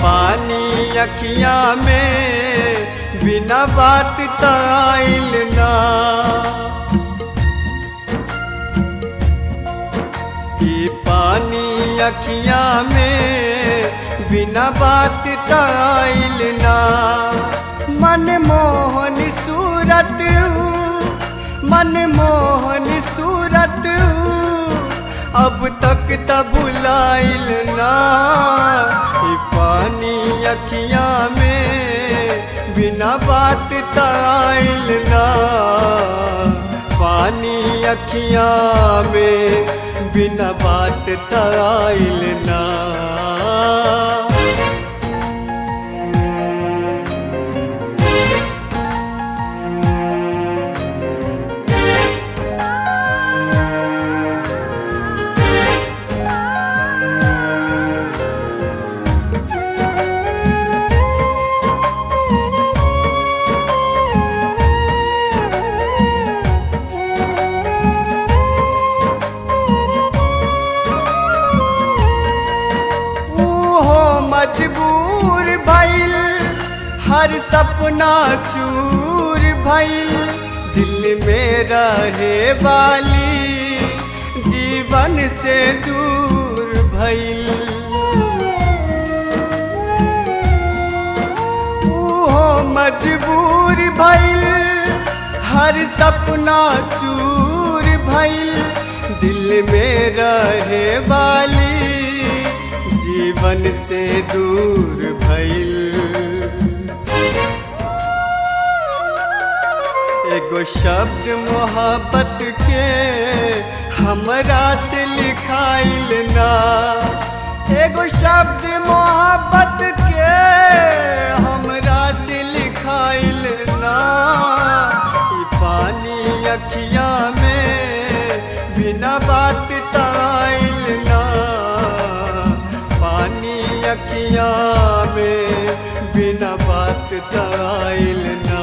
पानी अखिया में बिना बात ताइल ना ई पानी अखिया में बिना बात ताइल ना मन मोहन सूरत मन मोहन सूरत अब तक त भुलाइल ना ई पानी अखिया में बिना बात ताइल ना पानी अखिया में बिना बात ताइल ना ऊहो मजबूर भइल हर सपना चूर भइल दिल में रहे वाली जीवन से दूर भइल ऊहो मजबूर भइल हर सपना चूर भइल दिल में रहे वाली जीवन से दूर भइल एगो शब्द मोहब्बत के हमरा से लिखाइल ना एगो शब्द मोहब्बत के हमरा से लिखाइल ना ई पानी अखिया में बिना बात ताइल ना पानी अखिया में बिना बात ताइल ना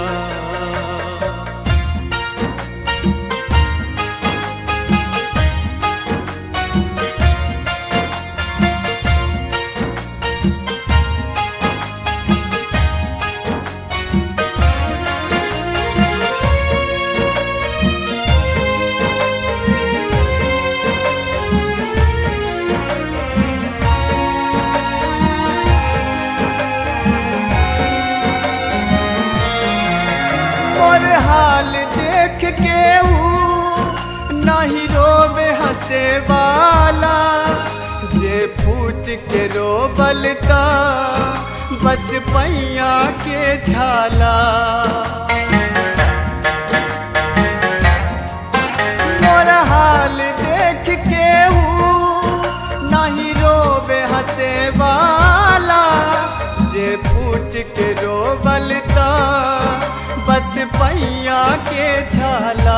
और हाल देख के ऊ नहीं रोवे हंसे वाला जे फूट के रोबलता बस पैया के झाला मोर हाल देख के ऊ नहीं रोवे हंसे वाला जे फूट के रोबलता बस पैया के झाला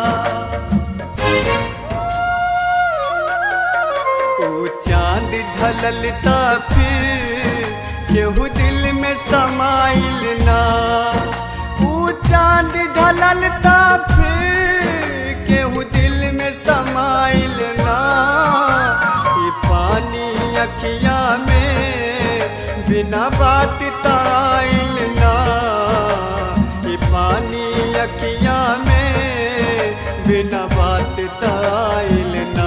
ओ चांद ढललता फिर केहू दिल में समाइल ना ओ चांद ढललता फिर केहू दिल में समाइल ना ई पानी अखिया में बिना बात ताइल ना ई पानी अखिया में बिना बात ताइल ना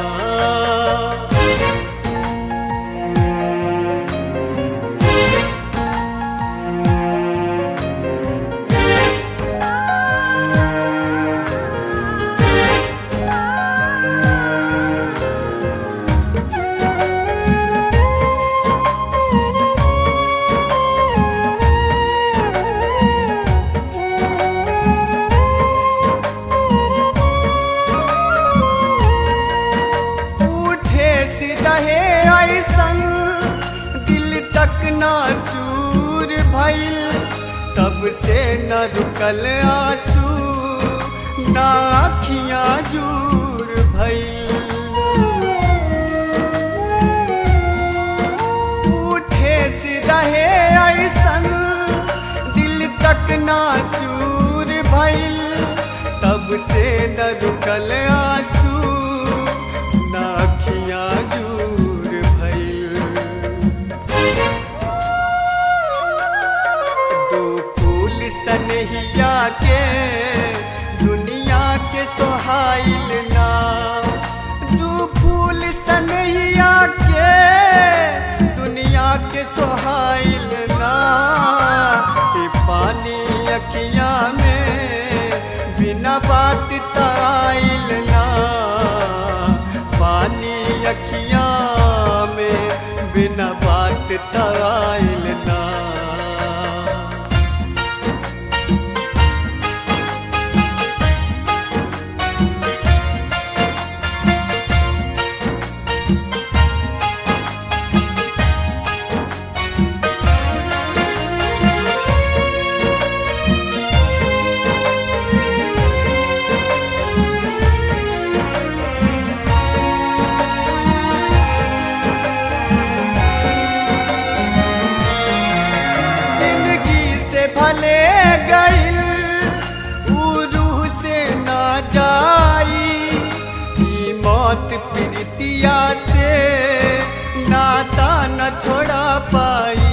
उठे सिरहे ऐसन दिल चकना चूर भइल तब से न रुकल आंसू ना अखियां जूर भइल उठे सिरहे ऐसन दिल चकना चूर भइल तब से न रुकल आंसू ना अखियां जूर भइल बात तवाइल ना जिंदगी से भले गईल ऊ रूह से ना जाई ई मौत प्रीतिया से नाता न छोड़ा पाई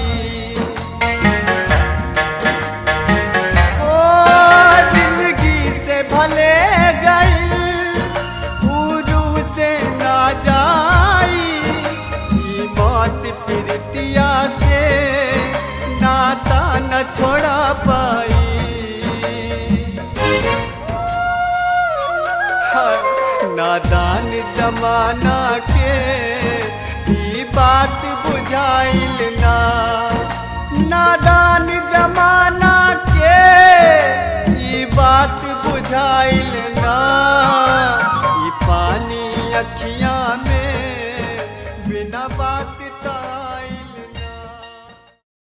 ओ जिंदगी से भले गईल ऊ रूह से ना जाई ई मौत प्रीतिया से नाता न छोड़ा पाई हाय, नादान जमाना के ई बात बुझाइल ना नादान जमाना के ई बात बुझाइल ना ई पानी अखियां